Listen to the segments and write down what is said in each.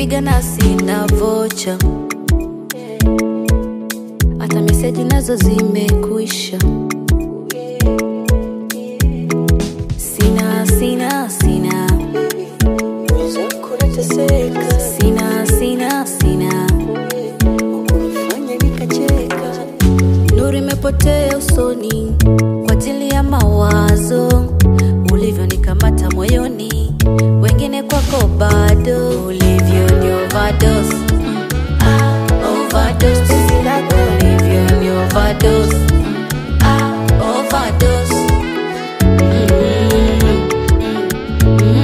nikipiga na sina vocha, hata meseji nazo zimekwisha. Sina, sina, sina, mwenzako nateseka, sina, sina, sina, ukunifanya nikacheka. nuru imepotea usoni kwa ajili ya mawazo ulivyonikamata moyoni, wengine kwako bado ulivyo ni overdose. Mm, ah, overdose. Ulivyo ni overdose. Mm, ah, overdose. Mm, mm, mm,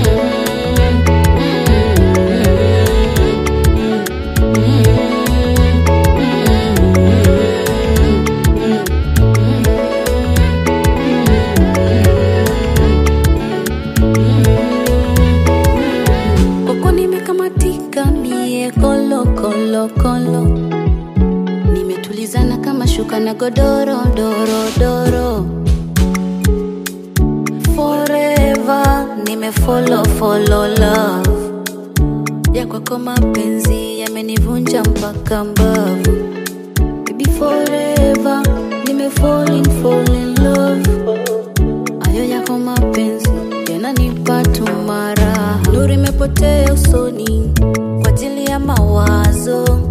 Huko nimekamatika mie kolo kolo kolo, nimetulizana kama shuka na godoro doro doro. Forever nimefollow follow love ya kwako, mapenzi yamenivunja mpaka mbavu. Baby forever nimefall in fall in love ayo yako mapenzi yananipa tumara, nuru imepotea usoni kwa ajili ya mawazo